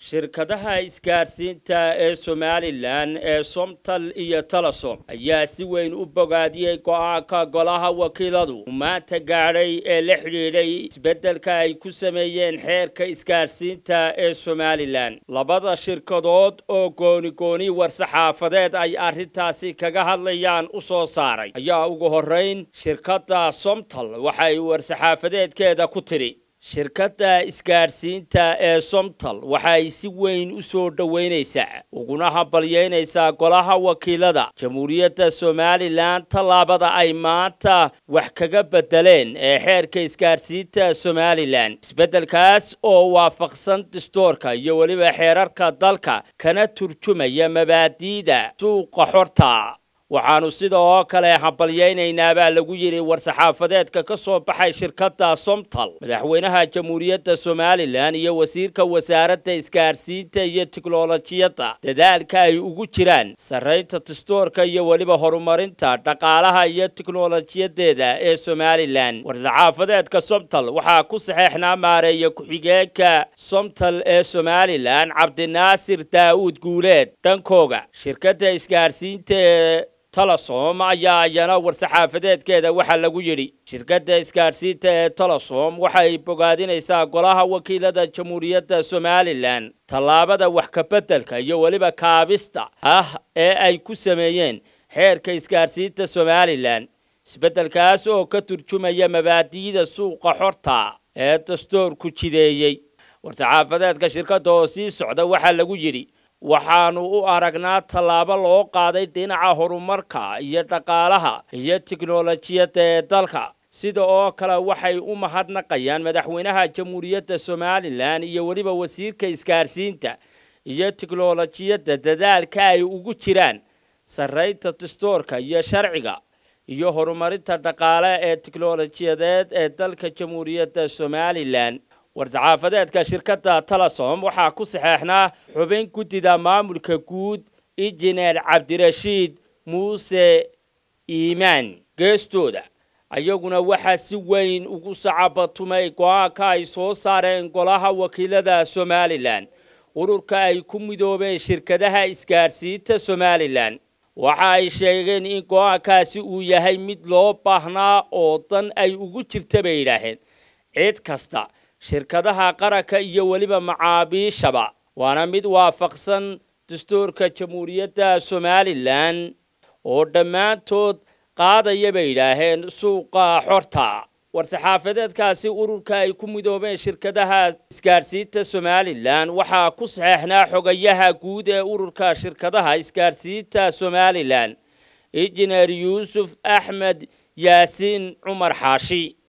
shirkadaha isgaarsiinta ee somalilan ee somtal iyo talasom ayaa si weyn u bogaadiyey go-aanka golaha wakiiladu uu maanta gaadhay ee la xidhiidhay isbeddelka ay ku sameeyeen xeerka isgaarsiinta ee somalilan labada shirkadood oo gooni-gooni war-saxaafadeed ay arrintaasi kaga hadlayaan u soo saaray ayaa ugu horrayn shirkadda somtal waxay war-saxaafadeedkeeda ku tidhi shirkadda isgaadhsiinta ee somtal waxay si weyn u soo dhoweynaysaa uguna hambalyeynaysaa golaha wakiilada jamhuuriyadda somalilan tallaabada ay maanta wax kaga beddeleen ee xeerka isgaadhsiinta somalilan isbeddelkaas oo waafaqsan dastoorka iyo weliba xeerarka dalka kana turjumaya mabaadi'da suuqa xorta waxaannu sidoo kale hambalyaynaynaa baa lagu yidhi war-saxaafadeedka ka soo baxay shirkadda somtal madaxweynaha jamhuuriyadda somalilan iyo wasiirka wasaaradda isgaadhsiinta iyo tiknolojiyadda dadaalka ay ugu jiraan sarraynta dastoorka iyo weliba horumarinta dhaqaalaha iyo tiknolojiyadeeda ee somalilan war-saxaafadeedka somtal waxaa ku saxeexnaa maareeya ku-xigeenka somtal ee somalilan cabdinaasir daa'uud guuleed dhankooga shirkadda isgaadhsiinta ee talasom ayaa iyana war-saxaafadeedkeeda waxaa lagu yidhi shirkadda isgaadhsiinta ee talasom waxay bogaadinaysaa golaha wakiilada jamhuuriyadda somalilan tallaabada wax kabeddelka iyo weliba kaabista ah ee ay ku sameeyeen xeerka isgaadhsiinta somalilan isbeddelkaas oo ka turjumaya mabaadi'da suuqa xorta ee dastoorku jideeyey war-saxaafadeedka shirkadda oo sii socda waxaa lagu yidhi waxaannu u aragnaa tallaabo loo qaaday dhinaca horumarka iyo dhaqaalaha iyo tiknolojiyadda ee dalka sida oo kale waxay u mahadnaqayaan madaxweynaha jamhuuriyadda somalilan iyo weliba wasiirka isgaadhsiinta iyo tiknolojiyadda dadaalka ay ugu jiraan sarraynta dastoorka iyo sharciga iyo horumarinta dhaqaale ee tiknolojiyadeed ee dalka jamhuuriyadda somalilan war-saxaafadeedka shirkadda talasom waxaa ku saxeexnaa xubin guddida maamulka guud injineer cabdirashiid muuse iimaan geestooda ayaguna waxaa si weyn ugu sacabatumay go-aanka ay soo saareen golaha wakiilada somalilan ururka ay ku midoobeen shirkadaha isgaadhsiinta somalilan waxa ay sheegeen in go-aankaasi uu yahay mid loo baahnaa oo dan ay ugu jirta bay yidhaaheen cid kasta shirkadaha qaranka iyo weliba macaabiishaba waana mid waafaqsan dastuurka jamhuuriyadda somalilan oo dhammaantood qaadaya bay yidhaaheen suuqa xorta war-saxaafadeedkaasi ururka ay ku midoobeen shirkadaha isgaadhsiinta somalilan waxaa ku saxeexnaa xogayaha guud ee ururka shirkadaha isgaadhsiinta somalilan injineer yuusuf axmed yaasiin cumar xaashi